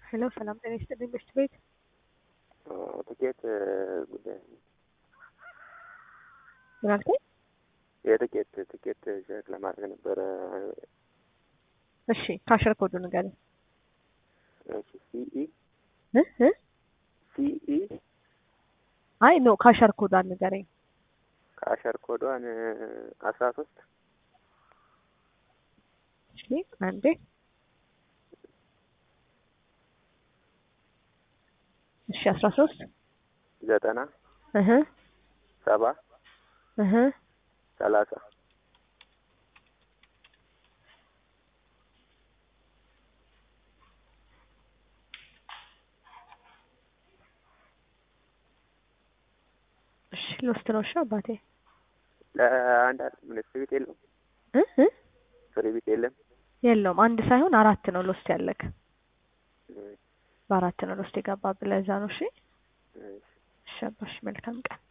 ሄሎ ሰላም ጤና ይስጥልኝ ምሽት ቤት ትኬት ጉዳይ ምን አልከኝ? የትኬት ትኬት ቼክ ለማድረግ ነበረ። እሺ ካሸር ኮዱ ንገረኝ። እሺ ሲኢ እ እ ሲኢ አይ ኖ ካሸር ኮዷን ንገረኝ። ከአሸር ኮዷን አስራ ሶስት እሺ አንዴ እሺ አስራ ሶስት ዘጠና እህ ሰባ እህ ሰላሳ እሺ ልወስድ ነው። እሺ አባቴ ለአንድ ምን ፍሪ ቤት የለውም? እ እ ፍሪ ቤት የለም? የለውም አንድ ሳይሆን አራት ነው ልወስድ ያለክ እሺ፣ በአራት ነው ልወስድ የገባ ብለህ እዛ ነው። እሺ እሺ። እሺ አባሽ መልካም ቀን